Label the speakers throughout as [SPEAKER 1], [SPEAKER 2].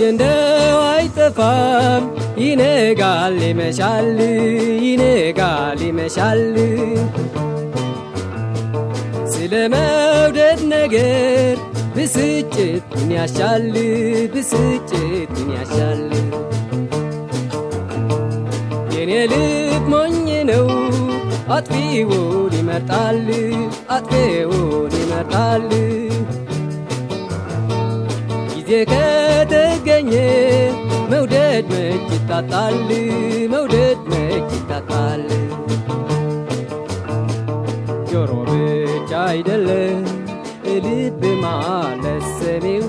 [SPEAKER 1] እንደው አይጠፋም ይነጋል ይመሻል ይነጋል ይመሻል ስለ መውደድ ነገር ብስጭት ምን ያሻል ብስጭት ምን ያሻል የኔ ልብ ሞኝ ነው አጥፊውን ይመርጣል አጥፊውን ይመርጣል ጊዜ ከተገኘ መውደድ መች ይታጣል መውደድ መች ይታጣል ጆሮ ብቻ አይደለም ልብ ማለት ሰሚው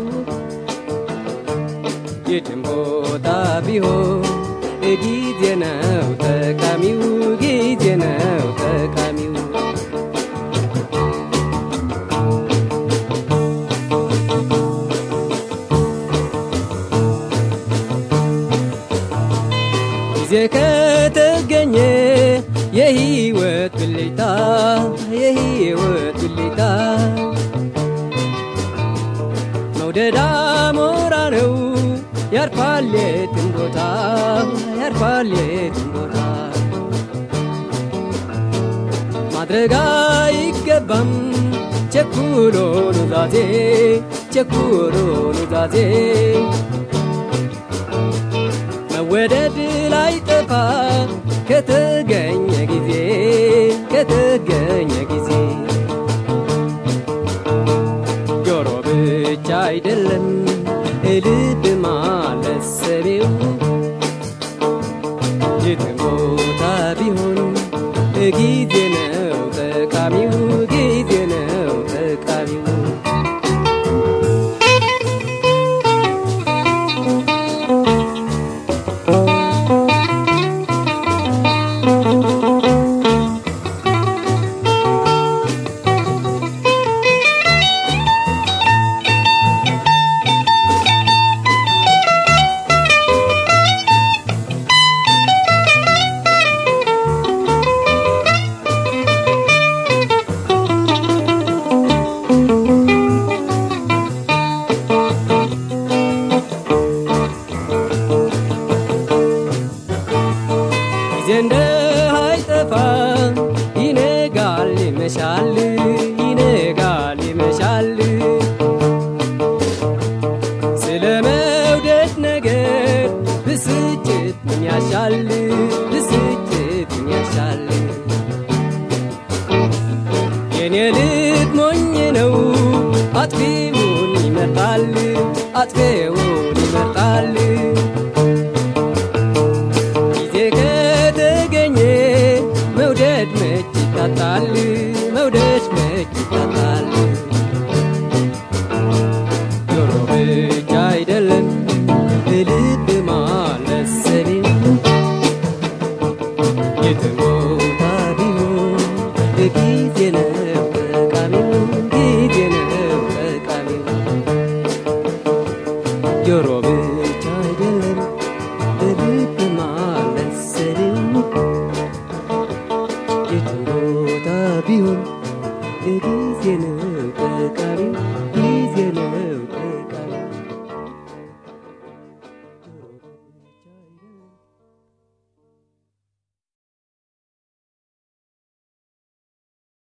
[SPEAKER 1] የትም ቦታ ቢሆን ጊዜ ነው ጠቃሚው ጊዜ ነው ጠቃሚው ጊዜ ከተገኘ የህይወት ብልጭታ የህይወት ብልጭታ መውደድ አሞራ ነው ያርፋል የትም ቦታ ያርፋል የትም ቦታ ማድረግ አይገባም ቸኩሎ ኑዛዜ ቸኩሎ ኑዛዜ መወደድ ላይ ጠፋ ከተገኘ ጊዜ ከተገኘ ጊዜ ጆሮ ብቻ አይደለም ልብ ማለት ሰቤው የትም ቦታ ቢሆን ጊዜ ነው ጠቃሚው ጊዜ ነው ጠቃሚው ጊዜ እንደ አይጠፋ ይነጋል ይመሻል ይነጋል ይመሻል ስለ መውደድ ነገር ብስጭት ምን ያሻል ብስጭት ምን ያሻል የኔ ልብ ሞኝ ነው አጥፊውን ይመርጣል አጥፊውን ይመርጣል ጊዜ ከተገኘ መውደድ መች ይታጣል መውደድ መች ይታጣል ጆሮ ብቻ አይደለም ልብ ማለት ሰቤው የትም ቦታ ቢሆን ጊዜ ነው